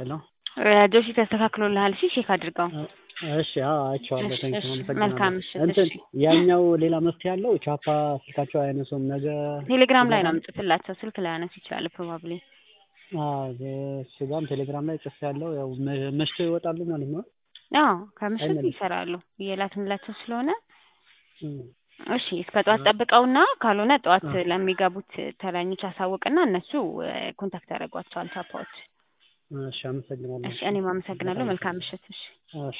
ሄሎ ጆሲ ተስተካክሎልሃል? እሺ ቼክ አድርገው። እሺ አዎ አይቼዋለሁ። እሺ፣ ቴንክ እሺ፣ አመሰግናለሁ። መልካም ምሽት። እንትን እሺ። ያኛው ሌላ መፍትሄ አለው? ቻፓ ስልካቸው አያነሱም ነገ ቴሌግራም ላይ ነው የምጽፍላቸው። ስልክ ላይ አነሱ ይችላል ፕሮባብሊ። እሱ ጋርም ቴሌግራም ላይ ጽፍ ያለው ያው መ- መሽቶ ይወጣሉ ማለት ነው። አዎ ከምሽት አይመለስም። ይሰራሉ እየላክንላቸው ስለሆነ እም፣ እሺ እስከ ጠዋት ጠብቀውና ካልሆነ ጠዋት አዎ። ለሚገቡት ተረኞች አሳውቅና እነሱ ኮንታክት ያደርጓቸዋል ቻፓዎች። እሺ አመሰግናለሁ። እሺ እኔም አመሰግናለሁ። መልካም ምሽት። እሺ እሺ